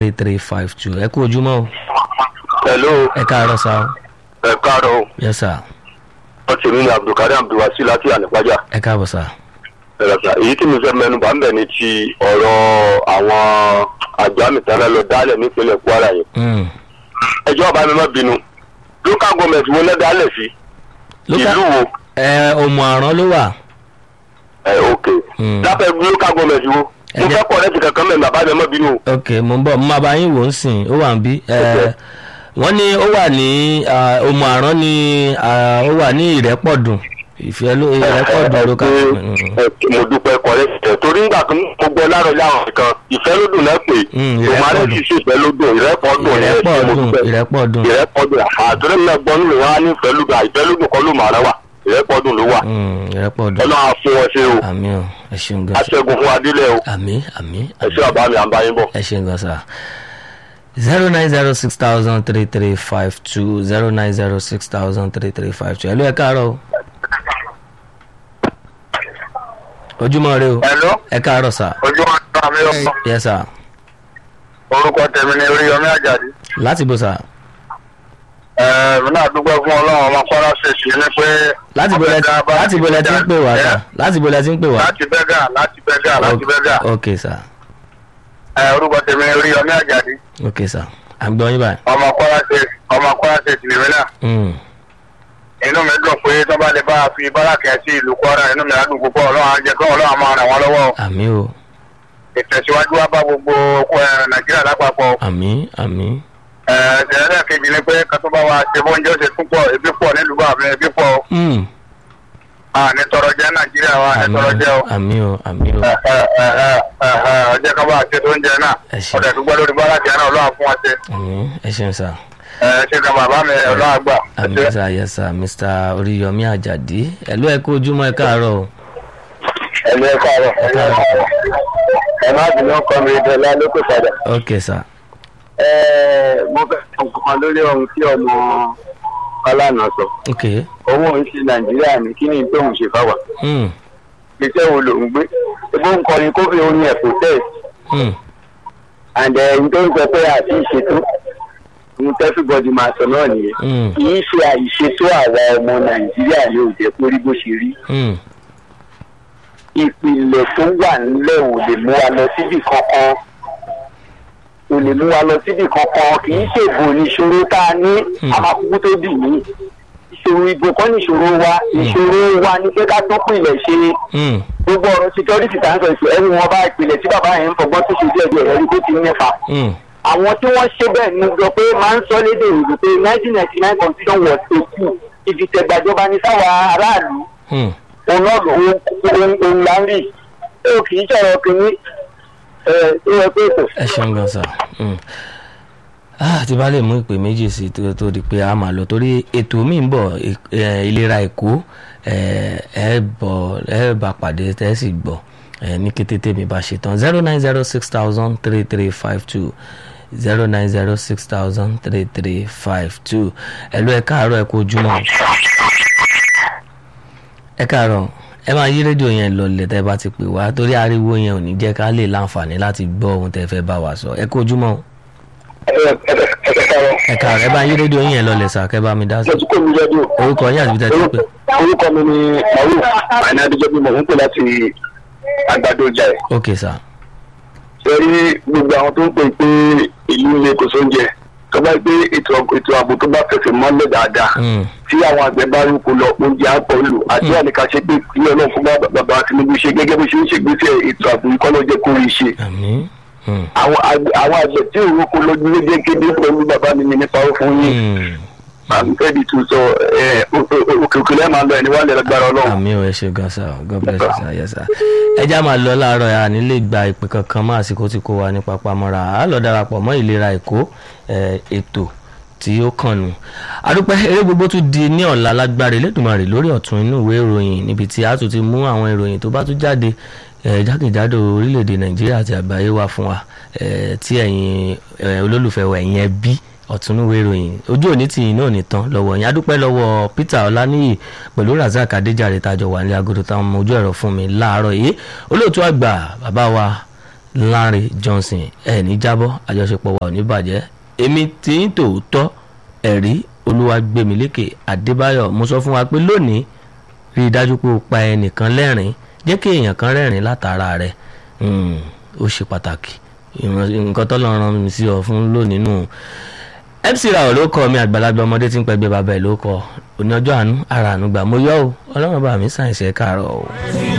three three five two ẹ kú ojúmọ́ o hello ẹ káàárọ̀ sá o ẹ káàárọ̀ o yes sir ọtí mi ni abdulkadir abdulwasi láti ànípájà ẹ káàbọ̀ sá ẹ̀rọ̀sà èyí tí mo fẹ́ mẹ́nu bá ń bẹ̀ ní ti ọ̀rọ̀ àwọn àjọ àmìtánná lọ dálẹ̀ nípínlẹ̀ kwara yẹn Mm. ẹjọ́ ọba mi má bínú local government wo lẹ́ dálẹ̀ sí Local- ìlú wo ẹ ọmọ àrán ló wà ẹ ok Mm. lápẹ́ local government wo mo Ẹjẹ́- fẹ́ kọ́ ọ̀rẹ́ ti kankan mẹ́rin bàbá mi má bínú o. ok mo ń bọ̀ mo máa bá yín wò ó sìn ó wà ń bí ẹ Ok. wọ́n ní ó wà ní ah, ọmọ àrán ní ah, ó wà ní ìrẹ́pọ̀dùn ìfẹ́ ló ìrẹ́pọ̀dùn ló ká Ẹ, mo dúpẹ́ kọ́rẹ́ ẹ̀ torí ńgbà tó mo gbọ́ láàárọ̀ láwọn kan ìfẹ́ ló dùn náà pé Mm, tòmárẹ́ ìrẹ́pọ̀dùn. sì sí ìfẹ́ ló dùn ìrẹ́pọ̀ dùn ní ẹ̀sìn mo ìrẹ́pọ̀dùn dúpẹ́ ìrẹ́pọ̀dùn ìrẹ́pọ̀dùn àtúrẹ́ mi náà gbọ́ nílò wọn á ní ìfẹ́ ló dùn àìfẹ́ ló dùn kọ́ ló màrá wà ìrẹ́pọ̀dùn ló wà Mm, ìrẹ́pọ̀dùn ọlọ́run á fún wọn ṣe o àmì ò ẹ ṣeun gan sa aṣẹ́gun fún adílẹ̀ o àmì àmì ẹ ṣé bàbá mi à ń bá yín bọ̀. ẹ ṣeun gan sa zero nine zero six thousand three three five two zero nine zero six thousand three three five two ẹ ló ẹ káàárọ̀ o ojúmọ́ rẹ o Hello? ẹ káàárọ̀ sà ojú wa ń tàn mí lọ yes sir orúkọ tèmi ni oríyọmí àjàdí láti bó sà mi náà dúpẹ́ fún ọlọ́run ọmọ kwara ṣèṣì ní pé láti bó lẹ láti bó lẹ ti ń pè wá sà láti bó lẹ ti ń pè wá láti bẹ́gà láti bẹ́gà láti bẹ́gà ok sà orúkọ tèmi ni oríyọmí àjàdí ok sà à ń gbọ́ yín báyìí. ọmọ kwara ṣèṣì ọmọ kwara ṣèṣì lèmi náà Mm. inú mi dùn pé tó bá lè bá a fi bárakẹ́ sí ìlú kwara inú mi á dùn púpọ̀ ọlọ́run á jẹ́ kí ọlọ́run á máa ràn wọ́n lọ́wọ́ àmì o ìtẹ̀síwájú wa bá gbogbo eh, nàìjíríà lápapọ̀ àmì àmì ẹ̀ẹ́dẹ̀ẹ́dẹ̀ kejì ni pé kátó bá wa ṣe bóúnjẹ ó ṣe tún pọ̀ ebi pọ̀ nílùú bá mi ebi pọ̀ o. Mm. a ní tọrọ jẹ nàìjíríà wa ní àmì tọrọ jẹ o. àmì o àmì o Ẹ, ẹ, ẹ, ẹ, ẹ, ẹ, ọjọ́ kan bá a ṣe tó ń jẹ náà Ẹ ṣé. ọ̀dẹ̀ tó gbọ́ lórí bọ́lá jẹ náà ọlọ́run fún wa ṣe. àmì ẹ ṣeun sà. ẹ ṣe kan bàbá mi ọlọ́run àgbà. ẹ àmì ṣé. sà yes sà mr oríyọmí àjàdí ẹ ló ẹ kó ojúmọ́ ẹ káàárọ̀ o. ẹ̀mí ẹ káàárọ̀ ẹ̀mí ẹ káàárọ̀ ẹ má bínú ọkọ mi dọ́là lókè padà. ok sà ẹ mo fẹ́ sọ nǹkan lórí ohun tí ọmọ ọlànà sọ ok owó ń ṣe nàìjíríà ní kí ni tóun ṣe fáwà Mm. iṣẹ́ wo ló ń gbé ebó ń kọrin kó fi orin ẹ̀ protest Mm. and ẹ̀yin tó ń sọ pé àti ìṣètò ohun tẹ́fíbọ́dì máa sọ náà nìyẹn Mm. kì í ṣe àìṣètò àwa ọmọ nàìjíríà ní òjẹ́ kó rí bó ṣe rí Mm. ìpìlẹ̀ tó wà nílẹ̀ ò lè mú wa lọ síbì kankan ò lè mú wa lọ síbì kankan kì í ṣèbò níṣòro tá a ní Hmm. amákúkú tó dì ní ìṣòro ìbò kọ́ níṣòro wa ìṣòro wa ní pé ká tó pìlẹ̀ ṣe Mm. gbogbo ọ̀rọ̀ security tá à ń sọ ìṣòro ẹni wọn bá ìpìlẹ̀ tí bàbá yẹn ń fọgbọ́n tó ṣe díẹ̀ díẹ̀ ẹ̀rí tó ti nípa Mm. àwọn tí wọ́n ṣe bẹ́ẹ̀ ní sọ pé máa ń sọ lédè òyìnbó pé nineteen ninety nine constitution was a coup ìdìtẹ̀gbàjọba ní sáwà aráàlú Mm. òun náà ló ń òun là ń rí ó kì í sọ̀rọ̀ kìíní ẹ̀ tó yẹ pé kò. ẹ ṣeun gan sà. Mm. Ah, tí bá lè mú ìpè méjì sí i tó tó di pé a máa lọ torí ètò mi ń bọ̀ eh, ìlera èkó eh, ẹ bọ̀ ẹ bá pàdé tẹ́ ẹ sì gbọ́ eh, ní kété tèmi bá ṣe tán zero nine zero six thousand three three five two zero nine zero six thousand three three five two ẹ lọ ẹ káàárọ̀ ẹ kú ojúmọ́ ẹ káàárọ̀ ẹ máa yí rédíò yẹn lọlẹ̀ tẹ́ bá ti pè wá torí ariwo yẹn ò ní jẹ́ ká lè láǹfààní láti gbọ́ ohun tẹ́ fẹ́ bá wa sọ ẹ kú ojúmọ́ o ẹ káàárọ̀ ẹ bá yí rédíò yẹn lọlẹ̀ sà kẹ́ bá mi dá sí. lọ́tún kò ní rẹ́díò orúkọ yín àti ibi tẹ́ ti pè. orúkọ mi ni maru àìní adéjọ́ bí mo ń pè láti àgbàdo ọjà ẹ̀. ok sà. ṣe rí gbogbo àwọn tó ń pè pé ìlú ilé kò sóúnjẹ tó bá gbé ètò ètò ààbò tó bá fẹsẹ̀ mọ́lẹ̀ dáadáa Mm. tí àwọn àgbẹ̀ bá rúkọ lọ oúnjẹ àpọ̀ lù àti àníkà ṣe pé ilé ọlọ́run fún bá- bàbá Tinubu ṣe gẹ́gẹ́ bó ṣe ń ṣègbésẹ̀ ètò ààbò ìkọ́lọ́jẹ́ kórìí ṣe àmín. Mm. àwọn àgbẹ̀ àwọn àgbẹ̀ tí òun kò lójú lédè kéde pẹ̀lú bàbá mi ní nípa ó fún yín Mm. àmì fẹ́ẹ̀dì tún sọ ẹ, o- o- òkè òkè lẹ́ẹ̀ máa lọ ẹni wà lẹ́gbàrá ọlọ́run. àmín o ẹ ṣe gan sa o god bless you sir yes sir. ẹ já máa lọ láàárọ̀ yà nílé gba ìpè kankan mọ́ àsìkò tí kò wá ní papamọ́ra á lọ darapọ̀ mọ́ ìlera èkó eh, ètò tí ó kàn nù. àdúpẹ́ eré gbogbo tún di ní ọ̀la lágbára Elédùmarè lórí ọ̀tún inú ìwé ìròyìn níbi tí a tún ti mú àwọn ìròyìn tó bá tún jáde eh, jákèjádò orílẹ̀-èdè Nàìjíríà àti àgbáyé wá fún wa eh, tí ẹ̀yin eh, olólùfẹ́ wa ẹ̀yin ẹbí ọ̀túnúwé ìròyìn ojú òní tí yìí náà nìtàn lọ́wọ́ yẹn adúpẹ́ lọ́wọ́ Peter Ọláníyì pẹ̀lú Razak Adéjàre tájọ wà ní agodo táwọn ọmọ ojú ẹ̀rọ fún mi láàárọ̀ yìí olóòtú àgbà bàbá wa Lanre Johnson ẹ̀ ní jábọ́ àjọṣepọ̀ wa ò ní bàjẹ́ èmi tí ń tòótọ́ ẹ̀rí Olúwagbèmílékè Adébáyọ̀ mo sọ fún wa pé lónìí rí i dájú pé o pa ẹnìkan lẹ́rìn jẹ́ kí èèyàn kan rẹ́rìn látara rẹ̀ ó ṣe pàtàkì nǹkan tó lọ́ọ́ rán mi sí ọ fún lónìí nù MC Rawọ ló kọ mi àgbàlagbà ọmọdé tí ń pẹgbẹ bàbá ẹ ló kọ òní ọjọ́ àánú ara àánú gbà mo yọ ọ Ọlọ́run bá mi sàn ìṣe káàárọ̀ o.